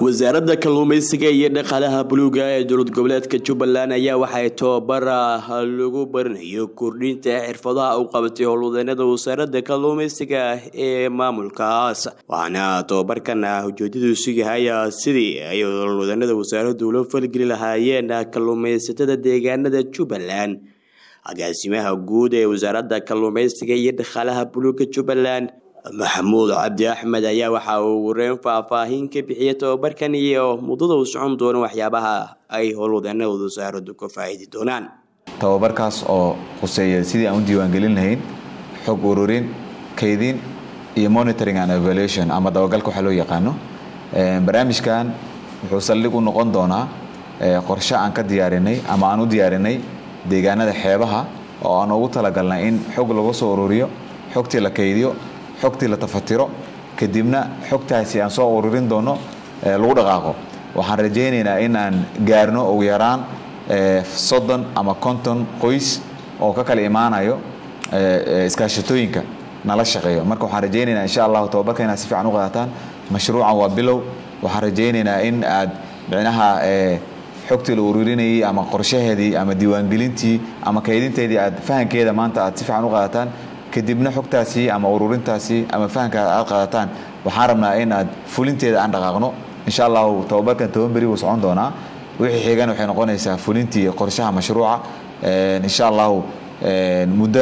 wasaaradda kalluumeysiga iyo dhaqaalaha buluuga ee dowlad goboleedka jubbaland ayaa waxay tobabar lagu baranayo kordhinta xirfadaha u qabatay howlwadeenada wasaaradda kalluumeysiga ee maamulkaas waxaana tobabarkan ujeedadiisu yahay sidii ay howlwadeenada wasaaraddu ula falgeli lahaayeen kalluumeysatada deegaanada jubbaland agaasimaha guud ee wasaaradda kalluumeysiga iyo dhaqaalaha buluuga jubbaland maxamuud cabdi axmed ayaa waxa uu wareen faahfaahin ka bixiyay tobabarkan iyo muddada uu socon doono waxyaabaha ay howlwadeenada wasaaraddu ka faa'iidi doonaan tababarkaas oo khuseeya sidii aan u diiwaangelin lahayn xog ururin kaydin iyo monitoring and evaluation ama dabagalka waxaa loo yaqaano barnaamijkan wuxuu saldhig u noqon doonaa qorshe aan ka diyaarinay ama aan u diyaarinay deegaanada xeebaha oo aan ugu talagalnay in xog lagu soo ururiyo xogtii la kaydiyo xogtii la tafatiro kadibna xogtaasi aan soo ururin doono lagu dhaqaaqo waxaan rajaynaynaa in aan gaarno ugu yaraan soddon ama konton qoys oo ka kala imaanayo iskaashatooyinka nala shaqeeyo marka waxaan rajaynaynaa insha allahu tababarka inaad si fiican u qaadataan mashruucan waa bilow waxaan rajaynaynaa in aad micnaha xogtii la ururinayay ama qorshaheedii ama diiwaangelintii ama kaydinteedii aad fahankeeda maanta aad si fiican u qaadataan kadibna xogtaasi ama ururintaasi ama fahanka aad qaadataan waxaan rabnaa in aad fulinteeda aan dhaqaaqno insha allahu tababarkan toban beri wuu socon doonaa wixii xigan waxay noqonaysaa fulintii qorshaha mashruuca insha allahu muddo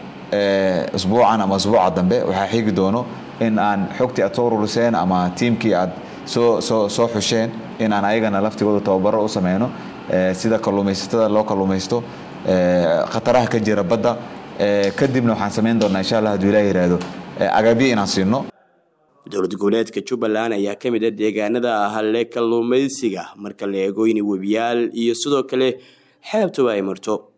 usbuucan ama usbuuca dambe waxaa xigi doono in aan xogtii aad soo ururiseen ama tiimkii aad soo soo soo xusheen in aan ayagana laftigooda tababaro u sameyno sida kalluumaysatada loo kalluumaysto khataraha ka jira badda kadibna waxaan samayn doonaa insha allah haduu ilaah yihahdo agabyo inaan siino dowlad goboleedka jubbaland ayaa ka mid a deegaanada halle kalluumaysiga marka la eego in webiyaal iyo sidoo kale xeebtaba ay marto